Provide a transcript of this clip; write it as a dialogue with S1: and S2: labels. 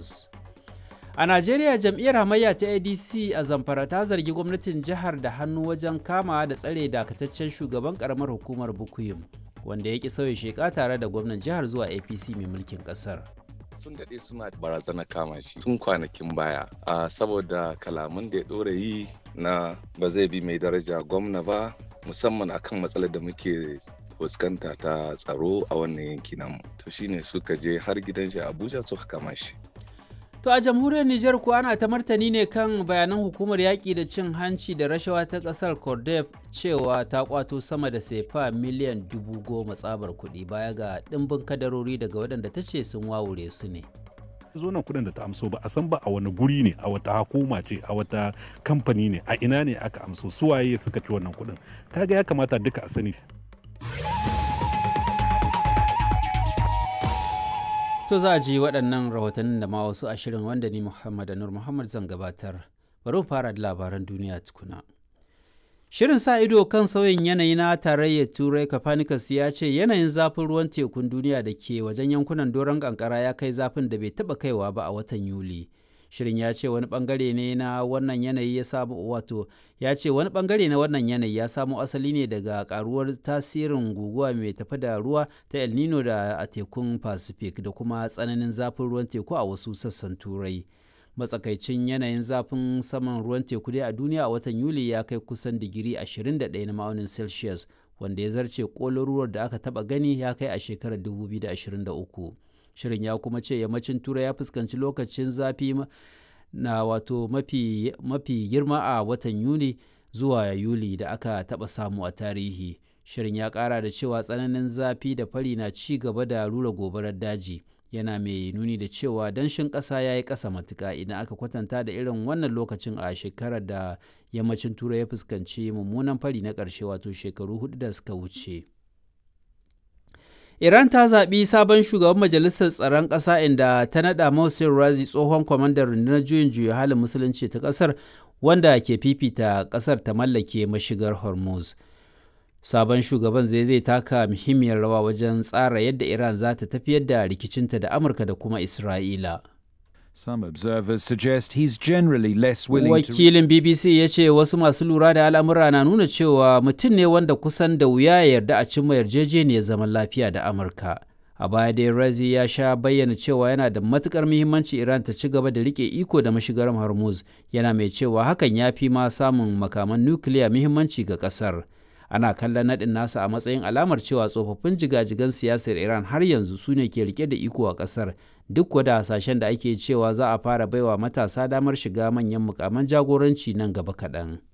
S1: Hormuz. A Najeriya jam'iyyar hamayya ta ADC a Zamfara ta zargi gwamnatin jihar da hannu wajen kama da tsare dakataccen shugaban karamar hukumar Bukuyum wanda ya ki sauya sheka tare da gwamnan jihar zuwa APC mai mulkin kasar.
S2: sun daɗe suna barazana kama shi tun kwanakin baya a saboda kalaman da ya ɗora yi na ba zai bi mai daraja gwamna ba musamman akan matsalar da muke fuskanta ta tsaro a wannan yanki namu to shine suka je har gidan shi abuja suka kama shi
S1: To a jamhuriyar Nijar kuwa ana ta martani ne kan bayanan hukumar yaƙi da cin hanci da rashawa ta ƙasar Cordef cewa ta kwato sama da sefa miliyan dubu goma tsabar kuɗi baya ga ɗimbin kadarori daga waɗanda ta ce sun wawure su ne.
S3: zo nan kudin da ta amso ba a san ba a wani guri ne a wata hukuma ce a wata kamfani ne a ina ne aka amso suwaye suka ci wannan kudin kaga ya kamata duka a sani
S1: To za a ji waɗannan rahotannin da ma wasu ashirin wanda ni Muhammad Anur Muhammad zan gabatar. Bari mu fara da labaran duniya tukuna. Shirin sa ido kan sauyin yanayi na tarayyar Turai Copernicus ya ce yanayin zafin ruwan tekun duniya da ke wajen yankunan doron kankara ya kai zafin da bai taɓa kaiwa ba a watan Yuli. Shirin ya ce wani bangare ne na wannan yanayi ya samu wato ya ce wani bangare na wannan yanayi ya samo asali ne daga karuwar tasirin guguwa mai tafi da ruwa ta El Nino da a tekun Pacific da kuma tsananin zafin ruwan teku a wasu sassan Turai. Matsakaicin yanayin zafin saman ruwan teku dai a duniya a watan Yuli ya kai kusan digiri 21 na ma'aunin Celsius wanda ya zarce kolin da aka taba gani ya kai a shekarar 2023. shirin ya kuma ce yammacin turai ya fuskanci lokacin zafi na wato mafi, mafi girma a watan yuni zuwa yuli da aka taɓa samu a tarihi shirin ya ƙara da cewa tsananin zafi da fari na ci gaba da rura gobarar daji yana mai nuni da cewa danshin ƙasa ya yi ƙasa matuƙa idan aka kwatanta da irin wannan lokacin a shekarar da yammacin turai ya fuskanci mummunan fari na ƙarshe wato shekaru hudu da suka wuce. Iran ta zaɓi sabon shugaban majalisar tsaron ƙasa inda ta naɗa Mohsen Razi tsohon kwamandan rundunar juyin juya halin musulunci ta ƙasar wanda ke fifita ƙasar ta mallake mashigar Hormuz. Sabon shugaban zai zai taka muhimmiyar rawa wajen tsara yadda Iran za ta tafiyar da rikicinta da Amurka da kuma Isra'ila.
S4: Some observers suggest he's generally less willing
S1: Wakilin BBC ya ce wasu masu lura da al'amura na nuna cewa mutum ne wanda kusan da wuya ya yarda a cimma yarjejeniyar zaman lafiya da Amurka. A baya dai Razi ya sha bayyana cewa yana da matukar muhimmanci Iran ta ci gaba da rike iko da mashigar Hormuz, yana mai cewa hakan ya fi ma samun makaman nukiliya muhimmanci ga kasar. Ana kallon naɗin nasa a matsayin alamar cewa tsofaffin jigajigan siyasar Iran har yanzu su ne ke rike da iko a kasar. duk wada hasashen da ake cewa za a fara baiwa matasa damar shiga manyan mukaman jagoranci nan gaba kaɗan.